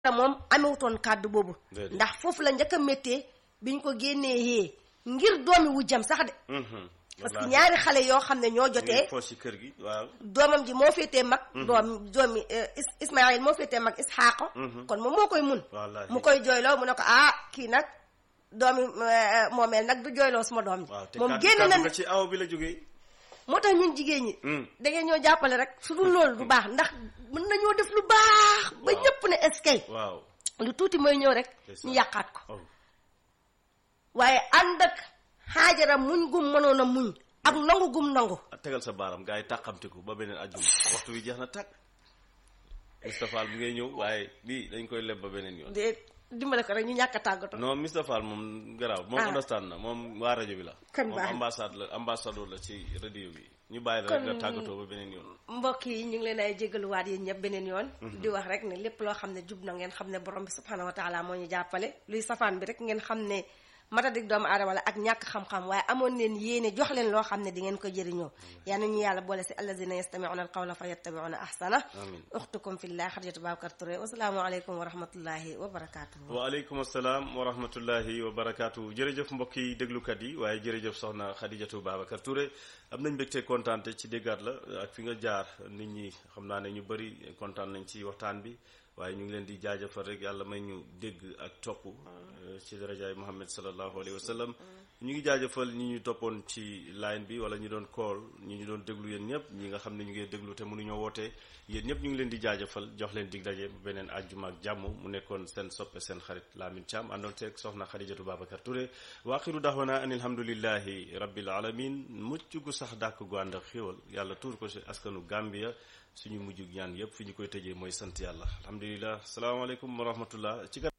moom amewutoon kàddu boobu Déedéet. ndax foofu la njëkk a méttee biñ ko génnee yee ngir doomi wujjam sax de Mhm. parce que Wallaahi. ñaari xale yoo xam ne ñoo ñu jotee ngi foos ci kër gi waaw doomam ji moo féetee mag doom doomi euh, Is- Ismaïl moo féetee mag Isxaaqa Mhm. kon moom moo koy mun wallaahi mu koy jooyloo mu ne ko ah kii nag doomi euh, moomeel nag du jooyloo suma doom ji waaw te moom kàddu génn kàddu na nga ne ci aw bi la jógee moo tax ñun jigéen ñi Mm. da ngeen ñoo jàppale rek su dul loolu du baax ndax mën nañoo def lu baax ba Waaw. ñëpp ne eskay waaw lu tuuti mooy ñëw rek C'est ça. ñu yàqaat ko oh waaye ànd ak xaajara muñ gum mënoon a muñ ak nangu gum nangu tegal sa baaram gars yi tàqamtiku ba beneen ajjuma waxtu wi jeex na tàkk Moustapha Fall bi ngay ñëw waaye lii dañ koy leb ba beneen yoon de dimbale ko rek ñu ñàkk a tàggatoo non Moustapha Fall moom garaaw moom Ah. understand na moom waa rajo bi la Kon moom baax na. ambassade la ambassadeur la ci radio bi ñu bàyyi la rek nga tàggatoo ba beneen yoon mbokk yi ñu ngi leen ay jégaluwaat yéen ñëpp beneen yoon di wax rek ne lépp loo xam ne jub na ngeen xam ne borom bi subhanahu wa taala moo ñu jàppale luy safaan bi rek ngeen xam ne matadik doomu aadama la ak ñàkk xam-xam waaye amoon leen yéene jox leen loo xam ne di ngeen ko jëriñoo yal na ñu yàlla boole si allazina yastamiuna alqawla fa yattabiuna ahsana amin uxtukum fillah xadijatu babacar Touré wasalaamu aleykum wa rahmatullahi wa barakatuhu waaleykum asalaam wa rahmatullahi wa barakaatu jërëjëf mbokk yi déglukat yi waaye jërëjëf soxna Khadijatou Babacar Touré am nañ mbégte kontaante ci déggaat la ak fi nga jaar nit ñi xam naa ne ñu bëri kontaan nañ ci waxtaan bi waaye ñu ngi leen di jaajëfal rek yàlla may ñu dégg ak topp euh, ci darajaay Muhammad sallallahu alayhi wa sallam ñu ngi jaajëfal ñi ñu toppoon ci line bi wala ñu doon call ñi ñu doon déglu yéen ñëpp ñi nga xam ne ñu ngi déglu te mënuñoo wootee yéen ñëpp ñu ngi leen di jaajëfal jox leen dig daje beneen àjjuma ak jàmm mu nekkoon seen soppe seen xarit Lamine Thiam àndoon teeg soxna Khadijatu Babacar Touré wa axiru daxwana an alhamdulillahi rabbil alamin mucc gu sax dàkk gu ànd ak xéwal yàlla tuur ko si askanu Gambia suñu mujj ñaan yëpp fi ñu koy tëjee mooy sant yàlla alhamdulillah salaamaaleykum wa rahmatullah ci